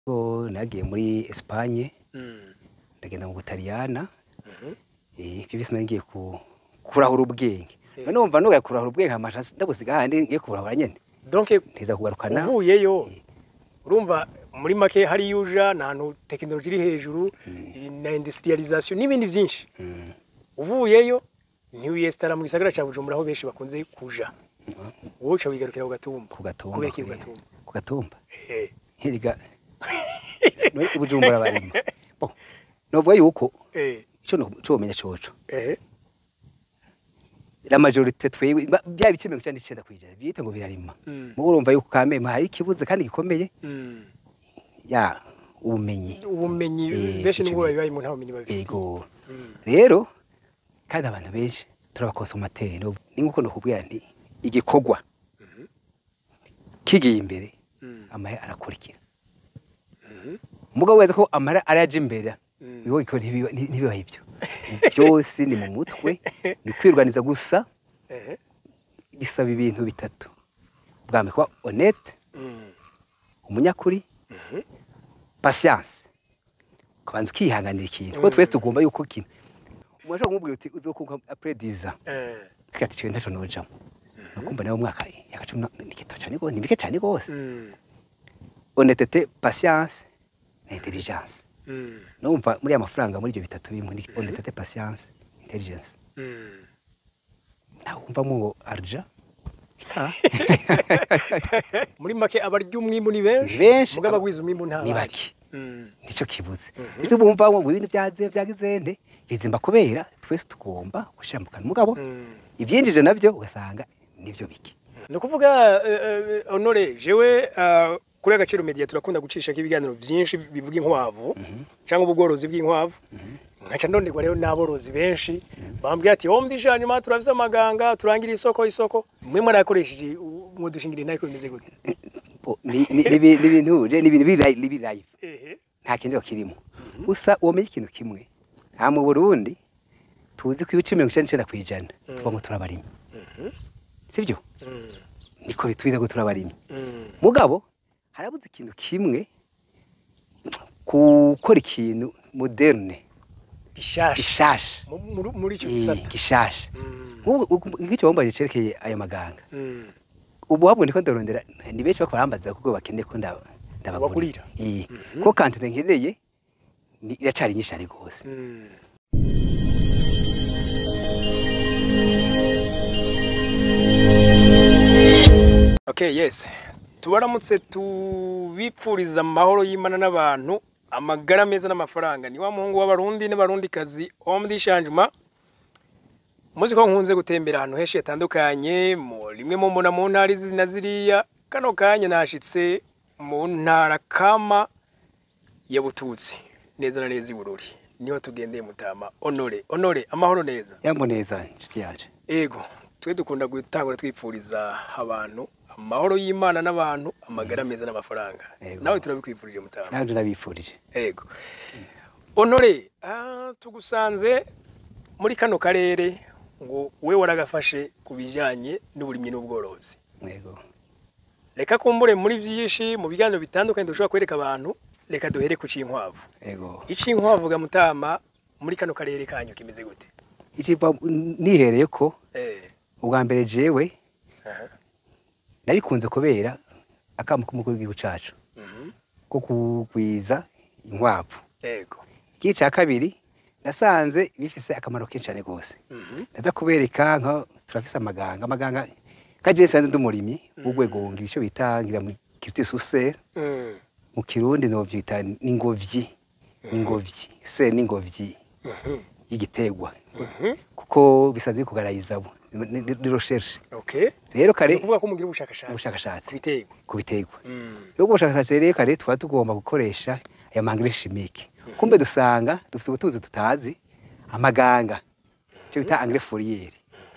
Ubwo nagiye muri Espagne Mm. ndagenda mu Butaliyana Mhm. eh ibyo byose nagiye ku kurahura ubwenge none numva nugaye kurahura ubwenge amasha ndabusiga handi ngiye kurahura nyene donc ntiza kugarukana uvuyeyo Eh. urumva muri make hariyo uja ni ahantu tekinoloji iri hejuru na industrialisation n'ibindi byinshi Mm. uvuyeyo ntiwiyesitara mu gisagara cya bujumbura aho benshi bakunze kuja wowe uca wigarukira ku gatumba ku gatumba kubera iki ku kubera- gatumba ku gatumba Eh, nkiriga no ubujumbura barimo bon novuga yuko eh, ico no cyo menya coco eh, la majorité twewe ba- bya bice 99 kwijana biyita ngo birarima Mm. mu urumva yuko kameme hari ikibuze kandi gikomeye mm. ya ubumenyi ubumenyi Eh, benshi ico nibwo bita. babibaye mu nta bumenyi babifitiye ego Mm. rero kandi abantu benshi turabakonsomateri ni nkuko nokubwira nti igikorwa kigiye imbere Mm. amahera arakurikira Mhm. umugabo wese ko amahera araje imbere Mm. biho iko ntibiba ntibiba ibyo byose ni mu mutwe ni kwirwaniza gusa Eh, bisaba ibintu bitatu bwa mbere kuba honnête mm. umunyakuri patience ukabanza ukihanganira ikintu kuko twese tugomba yuko kintu umuntu ashobora kumubwira uti uzokunka après 10 ans Eh, kati cyo ntaco nojamo nukumva nawe umwaka yakacumi ni gito cyane gose ni bike cyane gose mm. honnêteté patience na intelligence Mm. numva muri aya mafaranga muri ibyo bitatu bimwe ni honnêteté patience intelligence Mm. nawe wumvamo ngo arja Ah, muri make abarya umwimbu ni benshi benshi mugabo abagwiza umwimbu nta ni bahari. bake Mm. nicyo kibuze nicyo bumva ngo ibintu byaze byagizende bizimba kubera twese tugomba gushyira mu kanwa mugabo Mm. ibyinjije nabyo ugasanga nibyo bike ni ukuvuga eh, eh, honore jewe ah, kuri agaciro media turakunda gucisha ibiganiro byinshi bivuga inkwavu cyangwa ubworozi bw'inkwavu nkaca ndonderwa rero n'aborozi benshi bambwira ati wowe ndisha nyuma turafise amaganga turangira isoko isoko mwe mwarakoresheje mudushingira intare ko bimeze gute Bo, ni ni- ni ibi- ni ibintu je, ni ibintu biri live- biri live ehe nta kindi kirimo gusa uwamenye ikintu kimwe nta mu burundi tuzi ko ibice mirongo icyenda n'icyenda ku ijana tuba ngo turabarimi sibyo Mm. niko bitwiza ngo turabarimi Mm. mugabo harabuze ikintu kimwe gukora ikintu moderne gishasha gishasha Mu- muri- muri icyo Eh, gisata gishasha Mm. nk'ubu nk'icyo wambaye cerekeye ayo maganga Mm. ubu wabwo ndiko ndarondera ni benshi bako barambaza kuko bakeneye ko ndaba Ubagurira. Eh, ko kantine nkeneye ni- iracari nyinshi ari gose Mm. Okay, yes. Tubaramutse tubipfuriza amahoro y'Imana n'abantu, amagara meza n'amafaranga. Ni wa muhungu w'abarundi n'abarundikazi Homme d'Changement. Muzi ko nkunze gutembera ahantu henshi hatandukanye, mu rimwe mu mbona mu ntara izi na ziriya, kano kanya nashitse mu ntara kama ya Bututsi, neza na neza i Bururi. Niho tugendeye mutama Honore. Honore, amahoro neza. yambo neza inshuti yanje Ego, twe dukunda gutangura twipfuriza abantu amahoro y'Imana n'abantu, amagara meza n'amafaranga. Ego. Nawe turabikwifurije mutama. nanje nabifurije Ego. Honore, ah, tugusanze muri kano karere ngo we waragafashe ku bijyanye n'uburimyi n'ubworozi. yego Reka kumbure muri vyinshi mu biganiro bitandukanye dushobora kwereka abantu, reka duhere ku c'inkwavu. yego Ic'inkwavu ga mutama muri kano karere kanyu kimeze gute? icipa nihereye ko Eh. ubwa mbere jewe Aha. nabikunze kubera akamu k'umukuru w'igihugu cacu Mhm. ko kugwiza inkwavu Ego. igice cya kabiri nasanze bifise akamaro kenshi cyane rwose Mhm. ndaza kubereka nka turafise amaganga amaganga kaje nsanze ndi umurimyi w'urwego ngira icyo bita ngira mu kiriti susere Mm. mu kirundi novyita n'ingobyi n'ingobyi se n'ingobyi Mhm. y'igiterwa Mhm. kuko bisanzwe bikugarayiza bo ni ni recherche Okay. rero kare Ni ukuvuga ko mugira ubushakashatsi. Ubushakashatsi. Ku biterwa. ku biterwa Mm. rero ubwo bushakashatsi rero kare tuba tugomba gukoresha aya mangire chimique kumbe dusanga dufite ubutunzi tutazi amaganga icyo bita engrais foliaire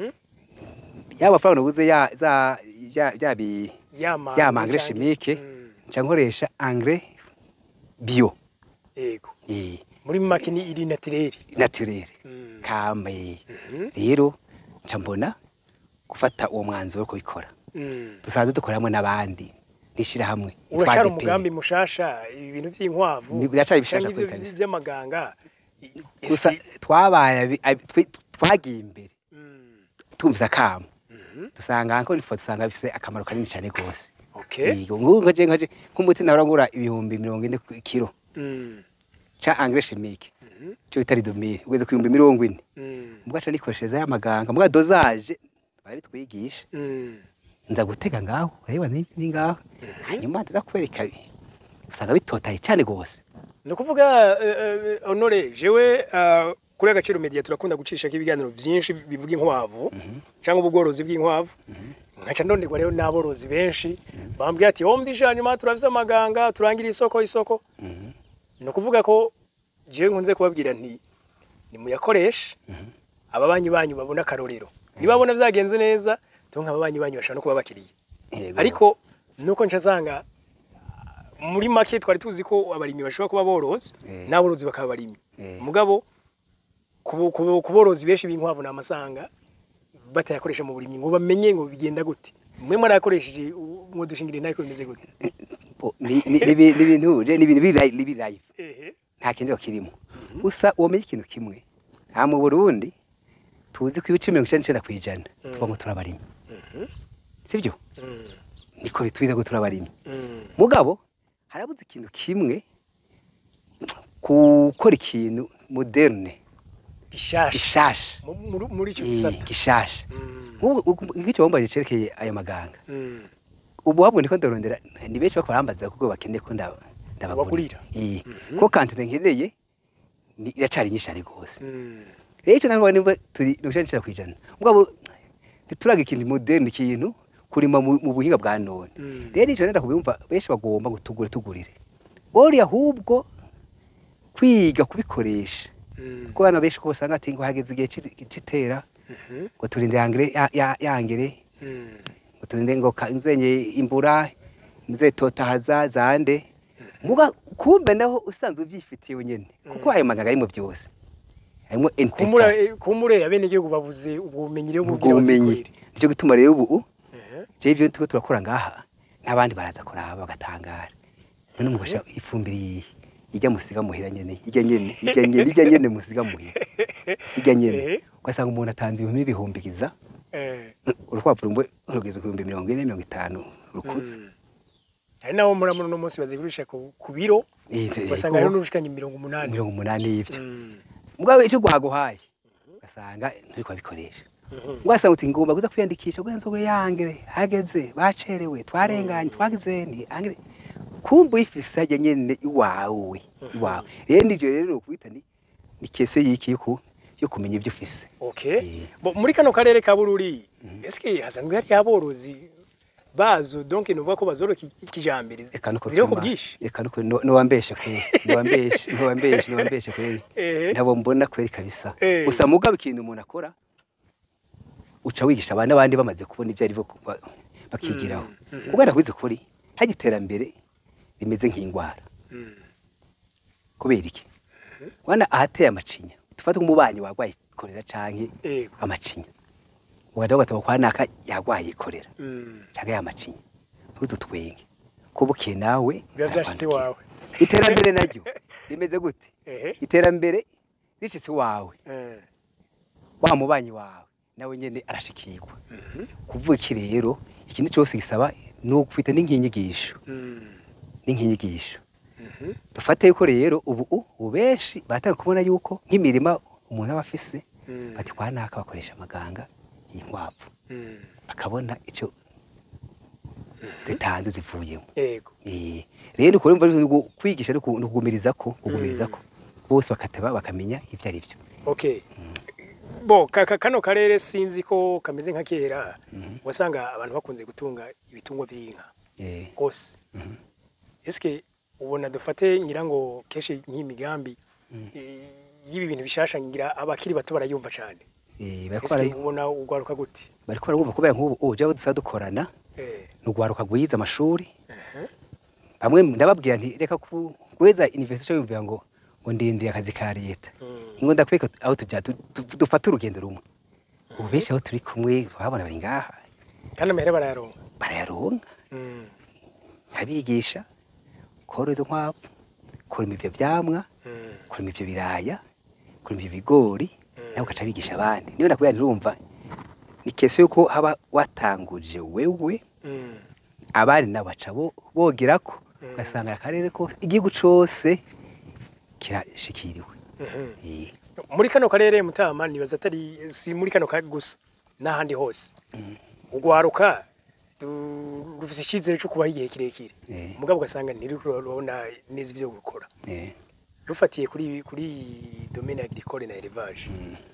yaba amafaranga uguze ya za ya ya bi Yama. ya mangire chimique Mm. nca nkoresha engrais bio Ego. eh Muri make ni iri naturel. naturel Mm. kambe Mhm. rero nca mbona gufata uwo mwanzuro wo kubikora Mm. dusanzwe dukoramo n'abandi n'ishirahamwe yitwa urashara ADP. umugambi mushasha ibi bintu by'inkwavu Ni- biracari bishasha canke kuri ibyo kabisa. by'amaganga i- i- gusa isi- twabaye abi- abi- twe- twagiye imbere Mm, tumvise akamo mhm, dusanga encore une fois dusanga bifise akamaro kanini cyane gose okay Yego, ngubu nkaje nkaje nk'umuti nahora ngura ibihumbi mirongo ine ku kiro Mm, ca engrais chimique mhm, cyo bitari domire ugeze ku bihumbi mirongo ine mm, mbwa ca nikoreshereza y'amaganga mbwa dosage barabitwigisha mm. nza gutega ngaho urabibona ni ni ngaho hanyuma ndaza kubereka usanga bitotaye cyane gose ni ukuvuga eh, eh, honore jewe ah, kuri agaciro media turakunda gucisha ibiganiro byinshi bivuga inkwavu cyangwa ubworozi bw'inkwavu nkaca ndonderwa rero n'aborozi benshi bambwira ati home dije hanyuma turafise amaganga turangira isoko isoko ni ukuvuga ko jewe nkunze kubabwira nti nimuyakoreshe ababanyi banyu babona akarorero nibabona byagenze neza tunka ababanyi banyu bashobora no kuba bakiriye Yego. ariko nuko nca nsanga ah, muri make twari tuzi ko abarimyi bashobora kuba borozi Eh. n'aborozi bakaba abarimyi Eh. mugabo ku ku- ku borozi benshi b'inkwavu ni amasanga batayakoresha mu burimyi ngo bamenye ngo bigenda gute mwe mwarayakoresheje mwo dushingire nayo ko bimeze gute Bo, ni ni- ni ibi- ni ibintu je ni ibintu biri live- biri live ehe nta kindi kirimo gusa uwomenye ikintu kimwe nta mu Burundi tuzi ko ibice mirongo icenda n'icenda kw'ijana tuvuga ngo turabarimyi sibyo Mm, niko bitwiza ngo turabarimyi mm, mugabo harabuze ikintu kimwe gukora ikintu moderne gishasha gishasha Mu- muri- muri icyo Eh, gisata gishasha Mm, nk'ubu nk'icyo wambaye cerekeye ayo maganga mm, ubu wabwo ndiko ndarondera ni benshi bako barambaza kuko bakeneye ko ndaba Ubagurira. Eh, ko kantine nkeneye ni iracari nyinshi ari gose mm, rero icyo ntabwo niba turi mirongo icenda n'icenda kw'ijana mugabo ntituraga ikintu moderne ikintu kurima mu mu buhinga bwa none Mm. rero icyo nenda kubimva benshi bagomba ngo tugure tugurire ori ahubwo kwiga kubikoresha mm, kuko abana benshi ko usanga ati ngo hageze igihe c'i- c'itera mhm, ngo turinde yangere ya- ya- yangere mm, ngo turinde ngo ka- nzenye imbura nzetotahaza zande muga kumbe naho usanzwe uvyifitiye wenyene kuko ayo maganga arimo byose harimo kumura NPK eh, kumure abenegihugu babuze ubwo bumenyi rero ubwo bubwira bumenyi bazikorere. nicyo gituma rero ubu Ehe, je ivyo turiko turakora ngaha n'abandi baraza kuraba bagatangara none mugasha ifumbire iyi ijya musiga muhira nyene ijya nyene ijya nyene ijya nyene musiga muhira ijya nyene Ehe. ugasanga umuntu atanze ibihumbi ibihumbigiza eh, urupapuro mbwe rugeze ku bihumbi mirongo ine mirongo itanu rukuze mm. hari n'abo muri muno uno munsi bazigurisha ku ku biro Eh, eh, ugasanga ko- rero n'urushikanye mirongo umunani mirongo umunani y'ivyo Mm, mugabo icyo guhaguhaye ugasanga nturiko babikoresha mhm, ugasanga uti ngomba kuza kwiyandikisha kugira nzogure yangere hageze bacerewe twarenganye twagize ni angere kumva uyifise hajya nyene iwawe iwawe rero nivyo rero nokubita ni ni keso y'iki yo ku- yo kumenya ibyo ufise okay Eh. Bo, muri kano karere ka bururi eske hasanzwe hari aborozi bazo donc nuvuga ko bazoro kijambere eka nuko ziriho ku vyuma- bwinshi eka nuko no- nowambeshe kweri nowambeshe nowambeshe nowambeshe kweri ehe ntabo mbona kweri kabisa Eh. gusa mugabo ikintu umuntu akora uca wigisha abandi n'abandi bamaze kubona ibyo ari byo kuba- bakigiraho ubwo ndakubizi kuri hajya iterambere rimeze nk'indwara Mm, kubera iki wana ahateye amacinya tufate nk'umubanyi warwaye korera canke yego amacinya ugaja ugataba kwa naka yarwaye korera Mm, canke yamacinya ntuzutwenge ko bukeye nawe biba byashitse arakwandukira. iwawe iterambere naryo rimeze gute ehe iterambere rishitse iwawe eh, wa mubanyi wawe nawe nyene arashikirwa kuvuga iki rero ikintu cyose gisaba ni ukwita n'inkinyigisho mm, n'inkinyigisho mhm, dufate yuko rero ubu ubu benshi batanga kubona yuko nk'imirima umuntu aba afise mm, bati kwa naka bakoresha amaganga y'inkwavu mm, bakabona icyo zitanze zivuyemo yego Eh, rero ukora umva ni ugu- kwigisha no ku- no kugumiriza ko kugumiriza ko bose bakateba bakamenya ibyo ari byo okay bo ka- ka- kano karere sinzi ko kameze nka kera wasanga abantu bakunze gutunga ibitungwa by'inka Eh, rwose eske ubona dufate ngira ngo kenshi nk'imigambi eh, y'ibi bintu bishasha ngira abakiri bato barayumva cyane eh, bariko eske bara- ubona ugwaruka gute bariko barabumva kubera nk'ubu ubu jabo dusa dukorana eh ni ugwaruka gwiza amashuri ehe, bamwe ndababwira nti reka ku- guheza university yumvira ngo ngo ndindire akazi ka leta mm, ingo ndakwereka aho tujya tu- tu- dufate urugendo rumwe ubu benshi aho turi kumwe babona bari ngaha kandi amahera barayaronka barayaronka Mm, kabigisha korora izo nkwavu kurima ivyo vyamwa Mm. kurima ivyo biraya kurima ivyo bigori Mm. nawe ugaca bigisha abandi niyo nakubwira ntirumva ni kese yuko haba watanguje wewe Mm. abandi nabo baca bo- bogerako Mm. ugasanga akarere kose igihugu cose kirashikiriwe Mhm. Eh, muri kano karere mutama nibaza atari si muri kano ka gusa n'ahandi hose ugwaruka du- rufise icyizere cyo kubaho igihe kirekire Eh. mugabo ugasanga ntiriko rurabona neza ibyo gukora eh, rufatiye kuri kuri domaine agricole na élevage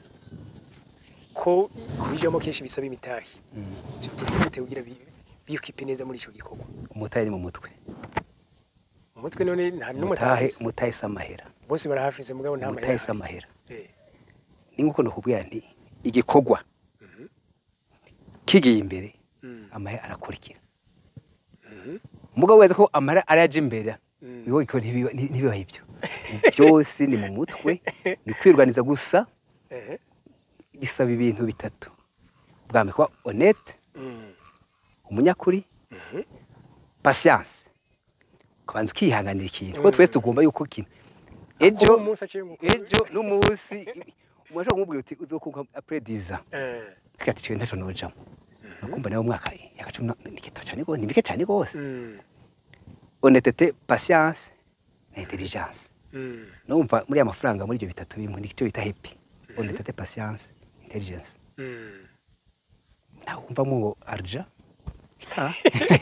ko kubijamo kenshi bisaba imitahe mm. Vyogenda gute kugira bi- bikipe neza muri ico gikorwa umutahe ni mu mutwe umutwe none nta n'umwe umutahe atahafise umutahe si amahera bose barahafise mugabo nta umutahe mahera si amahera Eh. ni nkuko nakubwira nti igikorwa Mhm. kigiye imbere Mm. amahera arakurikira Mhm. umugabo wese ko amahera araje imbere Mm. biho iko ntibiba nti- ntibiba ibyo byose ni mu mutwe ni kwirwaniza gusa Ehe. bisaba ibintu bitatu bwa mbere kuba honnête Mm. umunyakuri Mhm. patience ukabanza ukihanganira ikintu kuko twese tugomba yuko kintu ejo Kuba umunsi aciye ngo- ejo n'umunsi umuntu ashobora kumubwira uti uzokuka après 10 ans Eh. kati cyo ntaco nojamo nakumva nawe mwaka yakacumi ni gito cyane gose ni bike cyane gose Mm. honnêteté patience na intelligence Mm. numva muri aya mafaranga muri ibyo bitatu bimwe nicyo bita happy honnêteté patience intelligence Mm. nawe wumvamo ngo arja Ah.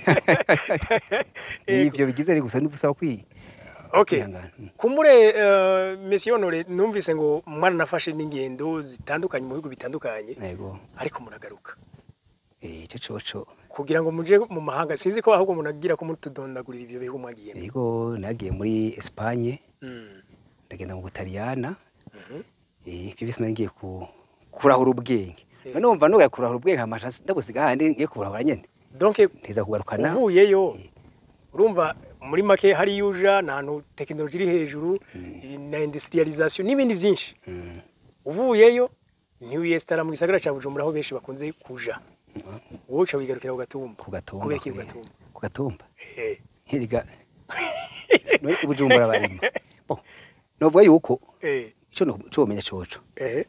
ni ibyo bigize ari gusa nibusaba kwi Okay. kwihangana. Mm. Kumure uh, Monsieur Honore numvise ngo mwana nafashe n'ingendo zitandukanye mu bihugu bitandukanye yego ariko muragaruka eh ico coco kugira ngo muje mu mahanga sinzi ko ahubwo munagira ko mutudondagurira ibyo bihugu mwagiye yego nagiye muri Espagne mm. ndagenda mu Butaliyana Mhm. eh ibyo byose nagiye ku kurahura ubwenge Eh. none umva nugaye kurahura ubwenge amasha ndabusiga handi ngiye kurahura nyene donc ntiza kugarukana uvuyeyo Eh. urumva muri make hari yuja n'ahantu tekinoloji iri hejuru na industrialisation n'ibindi byinshi Mm. uvuyeyo ntiwiyesitara mu gisagara cya Bujumbura aho benshi bakunze kuja wowe uca wigarukira ku gatumba ku gatumba kubera iki ku kure. gatumba ku gatumba Eh. nkiriga no ubujumbura barimo bon novuga yuko Eh. ico no cyo menya coco Eh.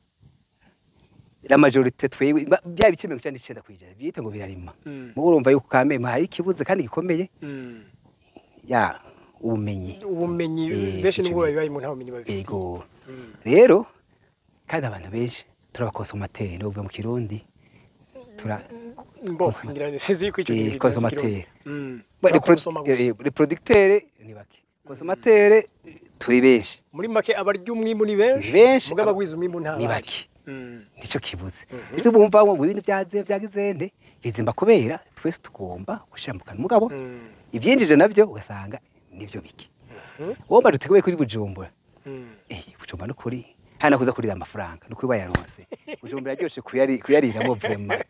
la majorité twewe ba- bya bice 99 kwijana biyita ngo birarima Mm. mu urumva yuko kamema hari ikibuze kandi gikomeye Mm. ya ubumenyi ubumenyi Eh, benshi ico nubwo bintu. babibaye mu nta bumenyi babifitiye ego Mm. rero kandi abantu benshi turabakonsomateri n'ubwo mu kirundi tura Bo, ngira ngo sinzi ko ico Eh, kintu consommateur. Mm. Ba- Turakonsoma repro- gusa. eh, reproducteur ni bake konsomateri turi benshi muri make abarya umwimbu ni benshi benshi mugabo abagwiza umwimbu nta ni bahari. bake Mm. nico kibuze Mhm. ndetse bumva ngo ibintu byaze byagizende bizimba kubera twese tugomba gushambukana mugabo Mm. ibyinjije navyo ugasanga nivyo bike Mhm. womba duteguye kuri bujumbura Mm. eh bujumbura no kuri hana kuza kurira amafaranga no kuba yaronse bujumbura ryoshe kuyari kuyariramo vraiment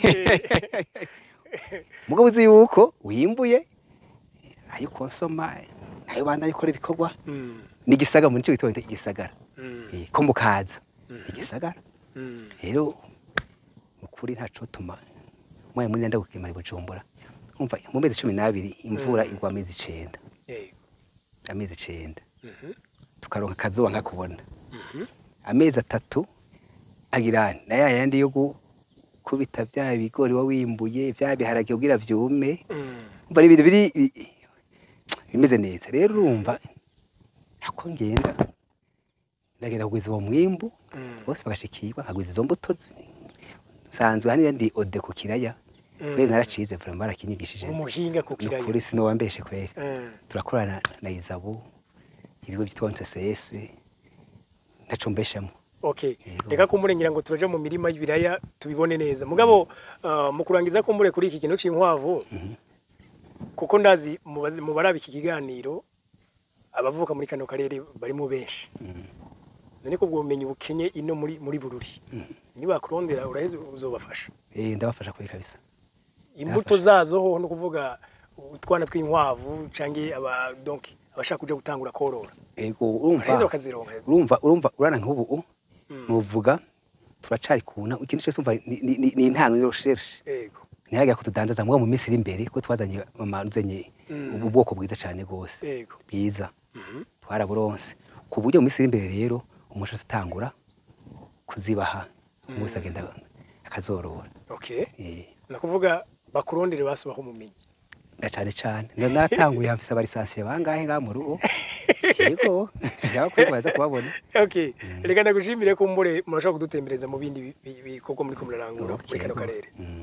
mugabo uzi yuko wimbuye ayo konsoma nayo banda yikora ibikorwa Mm. ni igisagara muri cyo gitondo igisagara Mm. eh ko mukaza Mhm. igisagara Mm. rero mukuri ntaco tuma mwaye muri nda gukimara bujumbura umva mu mezi 12 imvura Mm. igwa amezi 9 Eh. amezi 9 Mhm. tukaronka akazuba nkakubona Mhm. amezi atatu agirana na ya yandi yo gukubita bya bigori wa wimbuye bya biharage kugira vyume Mm. umva ni ibintu biri bi- bimeze neza rero urumva ako ngenda ndagenda kugwiza uwo mwimbu Mm. bose bagashikirwa nkagwiza izo mbuto zi- nsanzwe haniya ndi ode ku kiraya Mm. kubera naracize vraiment barakinyigishije umuhinga ku ni kiraya ukuri sinobambeshe kwera Mm. turakorana na izabu ibigo byitwa ncs ntaco mbeshamo Okay. Yego. Reka kumurengera ngo turaje mu mirima y'ibiraya tubibone neza. Mugabo uh, mu kurangiza ko mure kuri iki kintu c'inkwavu kuko ndazi mu bazi- mu barabi iki kiganiro abavuka muri kano karere barimo benshi. None ko ubwo bumenyi bukenye ino muri muri bururi. Niba kurondera uraheze uzobafasha. eh ndabafasha kuri kabisa Imbuto zazo ho no kuvuga utwana tw'inkwavu canke aba donc abashaka kuja gutangura korora. ego Baraheze urumva bakazironka. urumva urumva urana nk'ubu Mm. nuvuga turacari kuna ikintu cyose umva ni- ni ni- ni intango yo recherche Ego. ntiharagira ko tudandaza mugabo mu minsi iri imbere ko twazanye amanzenye ubu bwoko bwiza cyane rwose yego bwiza Mhm. twaraburonse ku buryo mu minsi iri imbere rero umuntu atangura kuzibaha umuntu wese agenda akazorora okay Eh, nakuvuga bakurondere basubaho umumenyi na cyane cyane nda natanguye mfise abarisansiye bangahe ngaha mu rugo yego jaba kuri baza kubabona okay reka ndagushimire ko mbure murashobora kudutembereza mu bindi bi- bi- bikorwa muri ko murarangura Okay, muri kano yego. karere Mm.